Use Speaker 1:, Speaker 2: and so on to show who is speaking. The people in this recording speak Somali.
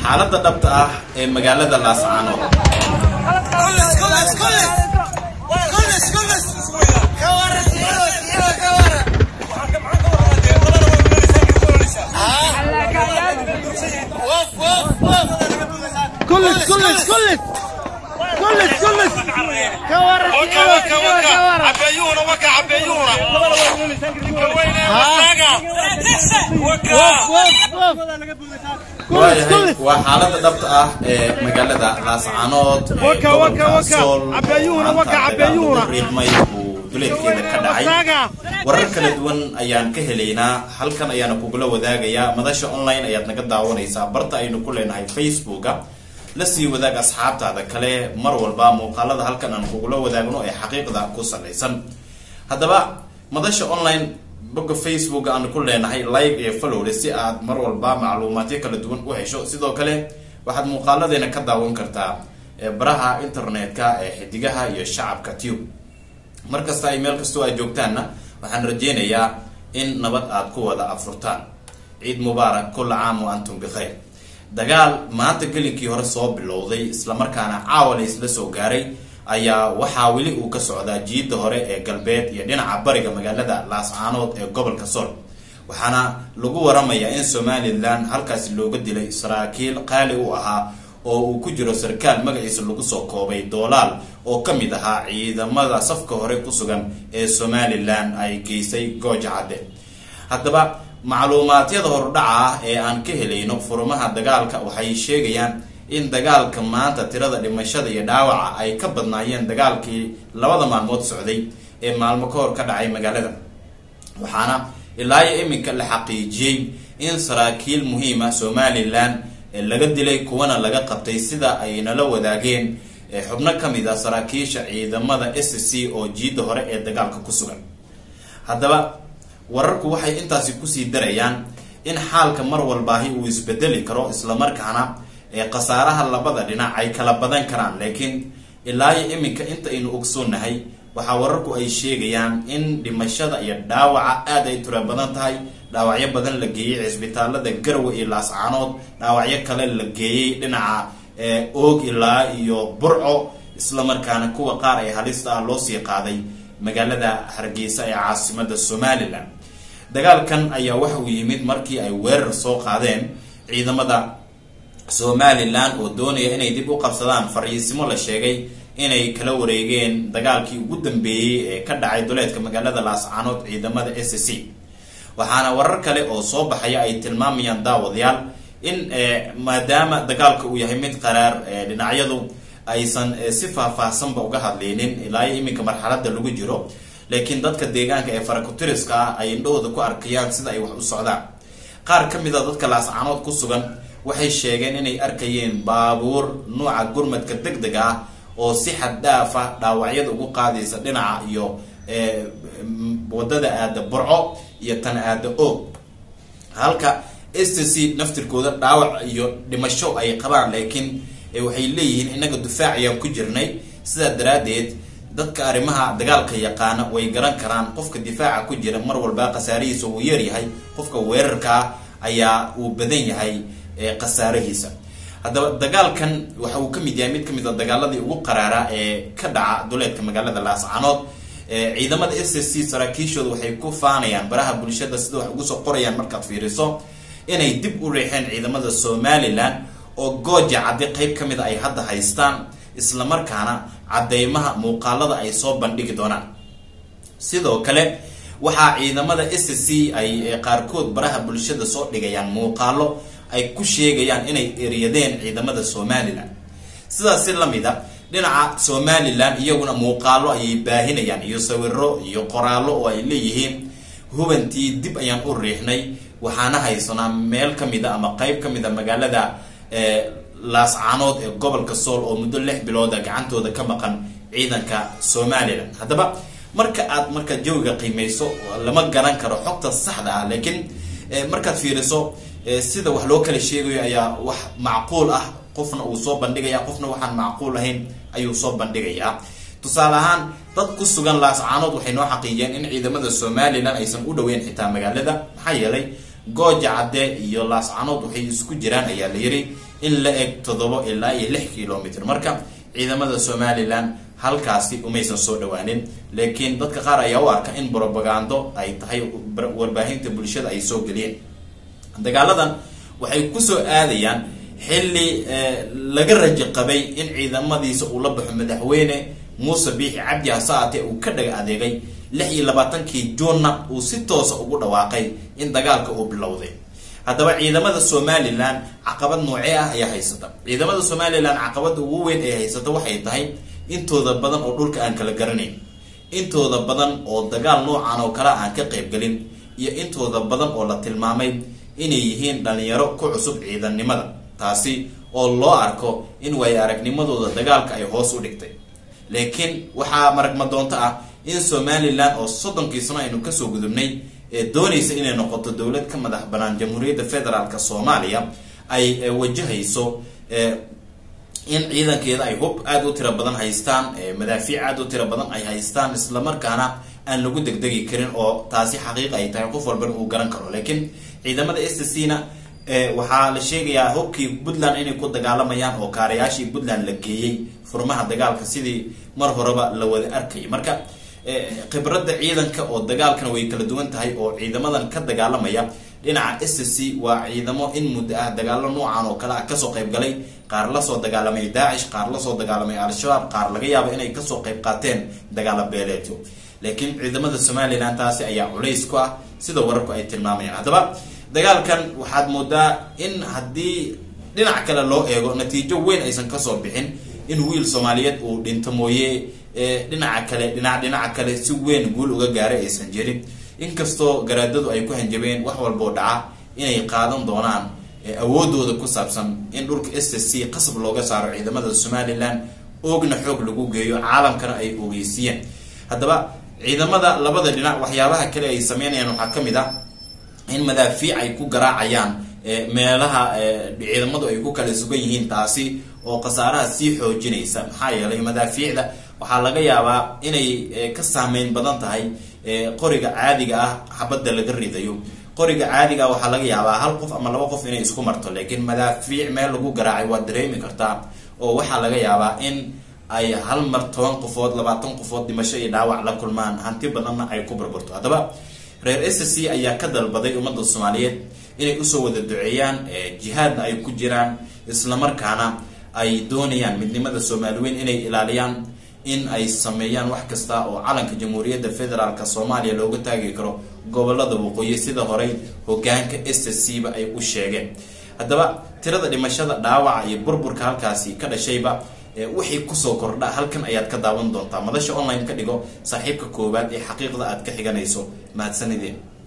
Speaker 1: xaaladda dhabta ah ee magaalada laascaanood
Speaker 2: كلش كلش كلش كلش كلش كورة
Speaker 3: وكا وكا وكا عبيونة وكا عبيونة وين وكا وكا
Speaker 2: وف وف كلش
Speaker 1: waayahay
Speaker 2: كلش
Speaker 1: waa xaaladda dhabta ah ee magaalada laascaanood ee
Speaker 2: Waka,
Speaker 1: gobolka
Speaker 2: waka, waka.
Speaker 1: Sool.
Speaker 2: Cabeeyuhuna, waka,
Speaker 1: Maanta dagaal
Speaker 2: cabeeyuhuna.
Speaker 1: lagu riixmay uu duleedkeeda ka dhacay
Speaker 2: Wasaga.
Speaker 1: warar kala duwan ayaan ka helaynaa halkan ayaana kugula wadaagayaa madasha online ayaad naga daawanaysaa barta aynu ku leenahay facebooka la sii wadaag asxaabtaada kale mar walba muuqaalada halkan aan kugula wadaagno ee xaqiiqda ku salaysan haddaba madasha online bogga facebook aan ku leenahay like iyo followle si aad mar walba macluumaadyo kala duwan u hesho sidoo kale waxaad muuqaaladeena ka daawan kartaa ee baraha internetka ee xidigaha iyo shacabka tube mar kasta ay meel kastoo ay joogtaanna waxaan rajeynayaa in nabad aad ku wada afurtaan ciid mubaarak kulla caam wa antum bikhayr dagaal maanta gelinkii hore soo bilowday islamarkaana caawa la isla soo gaaray ayaa waxaa weli uu ka socdaa jiidda hore ee galbeed iyo dhinaca bariga magaalada laascaanood ee gobolka sol waxaana lagu waramayaa in somalilan halkaasi looga dilay saraakiil qaali u ahaa oo uu ku jiro sarkaal magaciisa lagu soo koobay doolaal oo ka mid ahaa ciidamada safka hore ku sugan ee somalilan ay geysay gooja cadde haddaba macluumaadyada hordhaca ah ee aan ka helayno furmaha dagaalka waxay sheegayaan in dagaalka maanta tirada dhimashada iyo dhaawaca ay ka badnaayeen dagaalkii labada maalmood socday ee maalmo ka hor ka dhacay magaalada waxaana ilaa iyo iminka la xaqiijiyey in saraakiil muhiima somalilan ee laga dilay kuwana laga qabtay sida ay nala wadaageen ee xubno ka mid ah saraakiisha ciidamada s c oo jiidda hore ee dagaalka ku sugan haddaba wararku waxay intaasi kusii darayaan in xaalka mar walbaahi uu isbedeli karo islamarkaana ee khasaaraha labada dhinac ay kala badan karaan laakiin ilaa iyo iminka inta aynu ogsoonahay waxaa wararku ay sheegayaan in dhimashada iyo dhaawaca aad ay tura badan tahay dhaawacyo badan la geeyey cisbitaalada garwe iyo laascaanood dhaawacyo kale la geeyey dhinaca ee oog ilaa iyo burco islamarkaana kuwa qaar ee halista ah loo sii qaaday magaalada hargeysa ee caasimada somalilan dagaalkan ayaa waxa uu yimid markii ay weerar soo qaadeen ciidamada somalilan oo doonaya inay dib u qabsadaan fariisimo la sheegay inay kala wareegeen dagaalkii ugu dambeeyey ee ka dhacay duleedka magaalada laascaanood ciidamada s c waxaana warar kale oo soo baxaya ay tilmaamayaan daawadayaal in maadaama dagaalka uu yahay mid qaraar dhinacyadu aysan si faahfaahsanba uga hadlaynin ilaa iyo iminka marxalada lagu jiro laakiin dadka deegaanka ee farakutiriska ah ay indhahooda ku arkayaan sida ay wax u socdaan qaar ka mid a dadka laascaanood ku sugan waxay sheegeen inay arkayeen baabuur nuuca gurmadka deg deg ah oo si xad dhaafa dhaawacyada ugu qaadaysa dhinaca iyo wadada aada burco iyo tan aada oog halka s c naftirkooda dhaawac iyo dhimasho ay qabaan laakiin waxay leeyihiin inaga dufaac ayaan ku jirnay sidaa daraadeed dadka arrimaha dagaalka yaqaana way garan karaan qofka difaaca ku jira mar walba khasaarihiisa uu yaryahay qofka weerarkaa ayaa uu badan yahay khasaarahiisa haddaba dagaalkan waxa uu ka mid yahay mid kamid a dagaaladii ugu qaraara ee ka dhaca duleedka magaalada laascanood ciidamada s s c saraakiishooda waxay ku faanayaan baraha bulshada sida wax ugu soo qorayaan markaad fiiriso inay dib u riixeen ciidamada somalilan oo gooja cadde qeyb ka mid a ay hadda haystaan islamarkaana cadeymaha muuqaalada ay soo bandhigi doonaan sidoo kale waxaa ciidamada s c ay qaarkood baraha bulshada soo dhigayaan muuqaalo ay ku sheegayaan inay eryadeen ciidamada somalilan sidaas si lamid a dhinaca somalilan iyaguna muuqaalo ayay baahinayaan iyo sawiro iyo qoraallo oo ay leeyihiin hubantii dib ayaan u riixnay waxaana haysanaa meel kamid a ama qeyb ka mid a magaalada laascaanood ee gobolka sool oo muddo lix bilooda gacantooda ka maqan ciidanka somalilan haddaba marka aad marka jawiga qiimeyso lama garan karo xogta saxda ah laakiin markaad fiiriso sida wax loo kala sheegayo ayaa wax macquul ah qofna uu soo bandhigaya qofna waxaan macquul ahayn ayuu soo bandhigayaa tusaale ahaan dad ku sugan laascaanood waxay noo xaqiijiyeen in ciidamada somalilan aysan u dhaweyn xitaa magaalada maxaa yeelay gooja cadde iyo laascanood waxay isku jiraan ayaa la yiri in la eg toddoba ilaa iyo lix kilomitr marka ciidamada somalilan halkaasi umaysan soo dhawaanin laakiin dadka qaar ayaa u arka in brobagando ay tahay warbaahinta bulshada ay soo geliyeen dagaaladan waxay kusoo aadayaan xilli laga rajo qabay in ciidamadiisa uu la baxo madaxweyne muuse biixi cabdi hasaate uu ka dhaga adeegay lix iyo labaatankii juunna uu si toosa ugu dhawaaqay in dagaalka uu bilowday haddaba ciidamada somalilan caqabad noocee ah ayaa haysata ciidamada somalilan caqabada ugu weyn ee haysata waxay tahay intooda badan oo dhulka aan kala garanayn intooda badan oo dagaal noocan oo kale aan ka qaybgelin iyo intooda badan oo la tilmaamay inay yihiin dhalinyaro ku cusub ciidannimada taasi oo loo arko in way aragnimadooda dagaalka ay hoos u dhigtay laakiin waxaa maragmadoonto ah in somalilan oo soddonkii sano aynu kasoo gudubnay ee doonaysa inay noqoto dowlad ka madax banaan jamhuuriyadda federaalk soomaaliya ay wajahayso in ciidankeeda ay hub aada u tiro badan haystaan madaafiic aada u tiro badan ay haystaan islamarkaana aan lagu degdegi karin oo taasi xaqiiqa ay tahay qof walbana uu garan karo laakiin ciidamada s c na waxaa la sheegayaa hubkii puntland inay ku dagaalamayaan oo kaarayaashii puntland la geeyey furmaha dagaalka sidii mar horeba la wada arkayay marka khibradda ciidanka oo dagaalkana way kala duwan tahay oo ciidamadan ka dagaalamaya dhinaca s c waa ciidamo in muddo ah dagaalo noocan oo kale ah kasoo qayb galay qaar lasoo dagaalamay daacish qaar lasoo dagaalamay al-shabaab qaar laga yaabo inay kasoo qayb qaateen dagaalo beeleedyo laakiin ciidamada somalilan taasi ayaa culays ku ah sida wararku ay tilmaamayaan haddaba dagaalkan waxaad moodaa in haddii dhinac kale loo eego natiijo weyn aysan kasoo bixin in wiil soomaaliyeed uu dhinto mooye dhinaca kale dhinac dhinaca kale si weyn guul uga gaaray aysan jirin inkastoo garaadadu ay ku hanjabeen wax walboo dhaca inay qaadan doonaan awoodooda ku saabsan in dhulka s s c qasab looga saaro ciidamada somalilan oogna xoog lagu geeyo caalamkana ay ogeysiiyeen haddaba ciidamada labada dhinac waxyaabaha kale ay sameynayaan waxaa kamid a in madaafiic ay ku garaacayaan meelaha ciidamadu ay ku kala sugan yihiin taasi oo khasaaraha sii xoojinaysa maxaa yeelay madaafiicda waxaa laga yaabaa inay ka saameyn badan tahay qoriga caadiga ah xabadda laga ridayo qoriga caadiga ah waxaa laga yaabaa hal qof ama laba qof inay isku marto laakiin madaafiic meel lagu garaacay waad dareemi kartaa oo waxaa laga yaabaa in ay hal mar toban qofood labaatan qofood dhimasho iyo dhaawac la kulmaan hanti badanna ay ku burburto haddaba reer s c ayaa ka dalbaday ummadda soomaaliyeed inay usoo wada duceeyaan jihaadna ay ku jiraan islamarkaana ay doonayaan midnimada soomaaliweyn inay ilaaliyaan in ay sameeyaan wax kasta oo calanka jamhuuriyadda federaalk soomaaliya looga taagi karo gobolada waqooyi sida horey hogaanka s c ba ay u sheegeen haddaba tirada dhimashada dhaawaca iyo burburka halkaasi ka dhashayba wixii kusoo kordha halkan ayaad ka daawan doontaa madasha online ka dhigo saaxiibka koowaad ee xaqiiqda aad ka xiganayso mahadsanideen